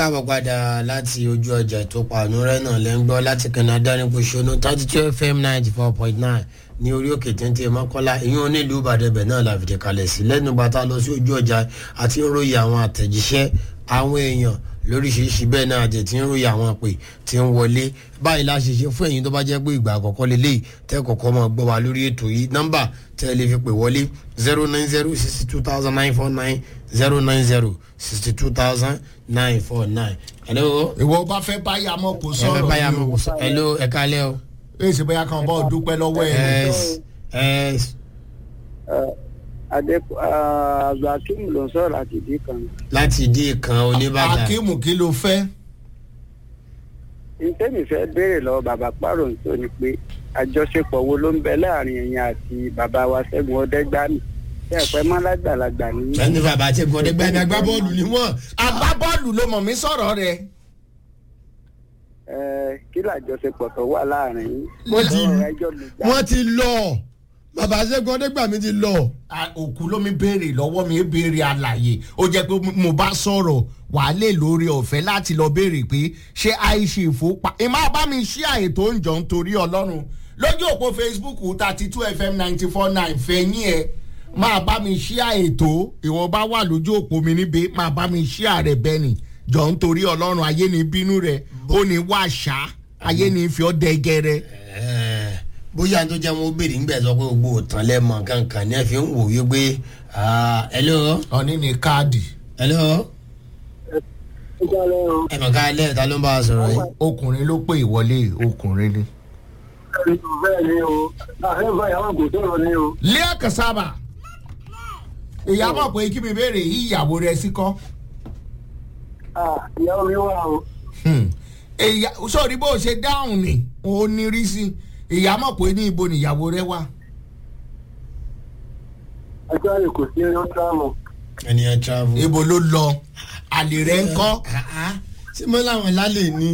káàbọ̀ padà láti ojú ọjà tó pàánù rẹ̀ náà lẹ́ ń gbọ́ láti canada ní kòsónú thirty two fm ninety four point nine ní orí òkè téńté mọ́kànlá ìyún onílùú ìbàdàn náà la fìdí kalẹ̀ sí lẹ́nu bàtà lọ sí ojú ọjà àti ń ròyìn àwọn àtẹ̀jíṣẹ́ àwọn èèyàn lóríṣiríṣi bẹ́ẹ̀ náà àti tí ń ròyìn àwọn àpè tí ń wọlé báyìí la ṣe ṣe fún ẹ̀yin tó bá jẹ́ pé ìgbà àkọ́kọ́ lélẹ́yìí tẹ́ kọ̀ọ̀kan máa gbọ́ wa lórí ètò yìí nọ́mbà tẹ́ ẹ lè fi pè wọlé zero nine zero sixty two thousand nine four nine zero nine zero sixty two thousand nine four nine. hello. ìwọ bá fẹ́ báyà mọ́ kó ẹ fẹ́ sọ̀rọ̀ báyà ni mọ̀ o. kó sọ hello ẹ kálẹ̀ o. èsì bóyá kan bọ́ dúpẹ́ lọ́wọ́ ẹ̀ ni. Yes, yes. adé abdulhakeem ló ń sọ̀rọ̀ láti ìdí kan láti ìdí kan oníbàdàn. akíìmù kí ló fẹ́. ntẹ́mi fẹ́ béèrè lọ́wọ́ bàbá pàrọ̀ tó ni pé àjọṣepọ̀ wo ló ń bẹ láàrin ẹ̀yin àti bàbá wa ṣẹ́gun ọ̀dẹ́gbàmì ṣé ẹ̀pẹ́ mọ́ lágbàlagbà ní. ẹni bàbá tí gbọdẹ gbẹmí agbábọ́ọ̀lù ni wọ́n. agbábọ́ọ̀lù ló mọ̀ mí sọ̀rọ̀ rẹ̀. ẹ kí làjọṣepọ̀ tó wà láàrin yín. Wọ́n ti- Ọ̀rọ̀ ẹjọ́ ló já. wọ́n ti lọ bàbá ṣẹ́gun ọdẹ́gbàmí ti lọ. A- òkú ló mi béèrè lọ́wọ́ mi é béèrè àlàyé ó jẹ́ pé mo bá sọ̀rọ̀ wàá lè lórí ọ̀fẹ́ láti lọ béèrè pé ṣé àìṣe ìfowópa ìmọ̀ bá mi ṣí àyè tó ń jọ nítorí ọlọ́run lójú òpó facebook thirty two fm ninety four nine fẹ̀yìn ẹ̀ máa bá mi ṣí àyè tó ìwọ̀n bá wà lójú òpó mi níbi máa bá mi ṣí àrẹ bẹ́ẹ̀ ni jọ nítorí ọlọ́run ayé ni bínú rẹ̀ ó ní wàṣà ayé ni fi ọ́ dẹ́gẹ́rẹ́. Ẹ̀ẹ́, bóyá tó jẹ́ wọn ó béèrè ńgbẹ́ sọ pé gbogbo òtán lẹ́mọ̀ kankan ní ẹ fi ń wò wípé ah, hello ọ̀ní ni káàdì hello Ó já lẹ́rọ. ẹ mọ̀ ká lẹ́yìn ta ló ń bá a sọ̀rọ̀ yìí. ọkùnrin ló pè ìwọlé ọkùnrin ni. bẹ́ẹ̀ ni o àfẹ́fẹ́ ìyàwó kò sọ̀rọ̀ ni o. lẹ́yà kasaba ìyàbọ̀ pé kí mi béèrè yí ìyàwó rẹ sí kọ́ ìyàwó mi wà o. sọ̀rí bó o ṣe dáhùn ni ó ní rí sí ìyàmọ̀ pé ní ibo nìyàwó rẹ wà. ẹjọ́ rẹ̀ kò sí ẹjọ́ tíráàmù. ènìyàn travel. ibo ló lọ àlè rẹ ń kọ́ tí mo láwọn lálẹ́ ní.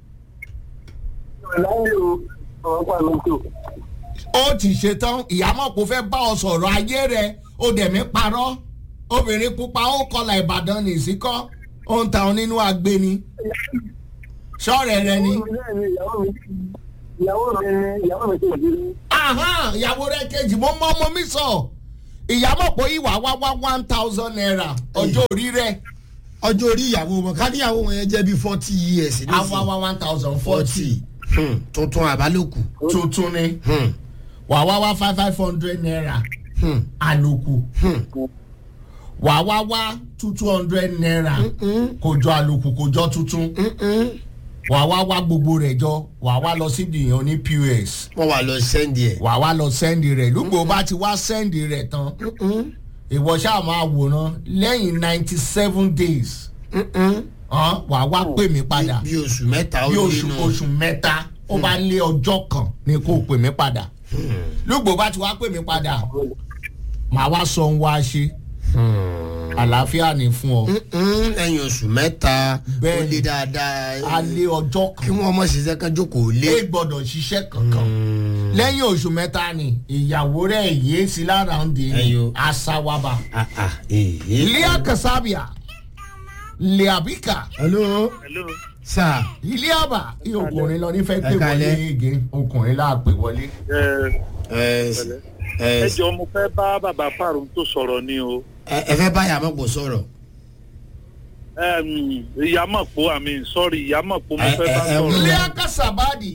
láyé o ọ̀rọ̀ pa mi tó. ó ti ṣe tán ìyàmọ̀ kò fẹ́ bá ọ sọ̀rọ̀ ayé rẹ ó dẹ̀ mí parọ́ obìnrin pupa ó kọlà ìbàdàn nìsíkọ́ ó ń ta ọ nínú agbeni sọ́ọ̀rẹ̀ rẹ ni. ìyàwó mi ìyàwó mi ni ìyàwó mi tó di. Ahán, ìyàwó rẹ kejì mo mọ ọmọ mi sọ ìyàmọ̀ pé ìwà wá wá one thousand naira ọjọ́ orí rẹ ọjọ́ orí ìyàwó wọn ká níyàwó wọn yẹn jẹ́ bí forty years á wá wá one thousand forty forty tuntun àbálòkù. tuntun ni Hmm, wà wá wá five five hundred naira hmm, àlòkù hmm. wà wá wá two two hundred naira kò jọ àlòkù kò jọ tuntun Mm-mm. wà wá wá gbogbo rẹ̀ jọ wà wá lọ sí ìdìyàn ní pos wọ́n wà lọ sẹ́ndì ẹ̀. wà wá lọ sẹ́ndì rẹ̀ lùgbò bá ti wá sẹ́ndì rẹ̀ tán ìwọ ṣáà máa wòran lẹ́yìn ninety seven days hàn wà wá pè mí padà bí oṣù mẹ́ta ó bí lé oṣù nù. oṣù mẹ́ta ó bá lé ọjọ́ kan ni kò pè mí padà lùgbò bá ti wá pè mí padà màá wá sọ ń wá ṣe àlàáfíà ni fún ọ Mm, lẹ́yìn oṣù mẹ́ta ó Bẹ́ẹ̀ni. lé dáadáa. a lé ọjọ́ kí kan wọ́n mọ̀ ṣiṣẹ́ kan jókòó lé. lé gbọ́dọ̀ ṣiṣẹ́ kankan lẹ́yìn oṣù mẹ́ta ni ìyàwó rẹ̀ yéé sí lára ń di Ẹyọ. asawaba Ah, ah, eh, eh. ilé kasabia leabika hello hello. sir. ilé àbá iye ọkùnrin lọ nífẹ̀ẹ́ pé Ẹ kálẹ́. wọlé ege ọkùnrin láà pè wọlé. ẹ ẹ ẹ jọ mo fẹ́ bá bàbá fàrùn tó sọ̀rọ̀ ni o ẹ fẹ́ bá yàrá mọ̀ pọ̀ sọ̀rọ̀. Em, ìyámọ̀pọ̀ àmì sọ́ọ̀rì ìyámọ̀pọ̀ mo Ẹ- fẹ́ bá ẹ- ẹ- sọ̀rọ̀. ilé akásàbádì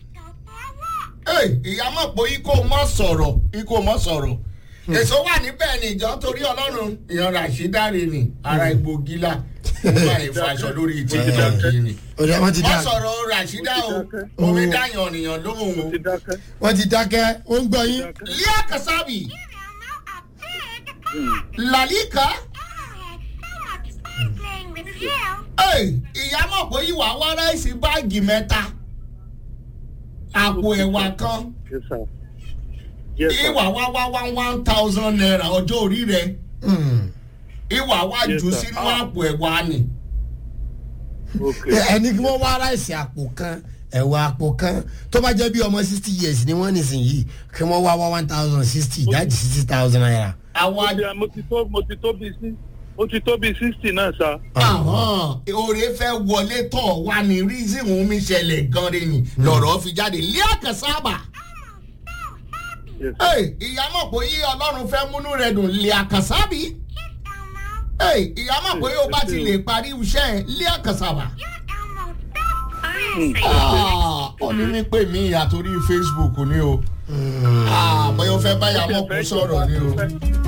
ìyá mọ̀ pé ikó mọ̀ sọ̀rọ̀ ikó mọ̀ sọ̀rọ̀ èso wà níbẹ̀ ni ìjọ torí ọlọ́run ìyan ràṣídárì ni ara egbò gíla nígbà ìfàṣọ lórí tìkítọ́kì ni. ọ̀dọ̀ wọn ti wọ́n dá sọ̀rọ̀ ràṣídá o omi dáyàn ọ̀nìyàn lóhùn o. ti dákẹ́. wọ́n ti dákẹ́ ó ń gbọ́ yín. ilé akasabi làlíkà ìyá mọ̀ pé ìwà wá ráìsì báàgì mẹ́ta àpò ẹ̀wà kan Yes, sir. Yes, sir. ìwà wá wá wá one thousand naira ọjọ́ orí rẹ̀ Mm. ìwà wá Yes, jù sir. sínú àpò ẹ̀wà ni. Okay. ẹni kí wọ́n wá ráìsì àpò kan ẹ̀wà àpò kan tó bá jẹ́ bí ọmọ sixty years ni wọ́n nísìnyí kí wọ́n wá wá one thousand sixty ìdájì sixty thousand naira. àwa Mo ti- mo ti tó mo ti tó bí sí ó ti tó bíi sixty náà sa. àwọn oore fẹ́ wọlé tọ̀ wá ní reason òun mi ṣẹlẹ̀ gan re ni lọ̀rọ̀ fi jáde lé àkàsáàbà Yes, sir. ìyá mọ̀ pé yí ọlọ́run fẹ́ múnú rẹ̀ dùn lé àkàsáàbì ìyá mọ̀ pé yóò bá ti lè parí iṣẹ́ ẹ̀ lé àkàsáàbà. ó ní ní pè mí àtòrí facebook ni o bóyá ó fẹ́ báyà mọ̀ kó sọ̀rọ̀ ni o.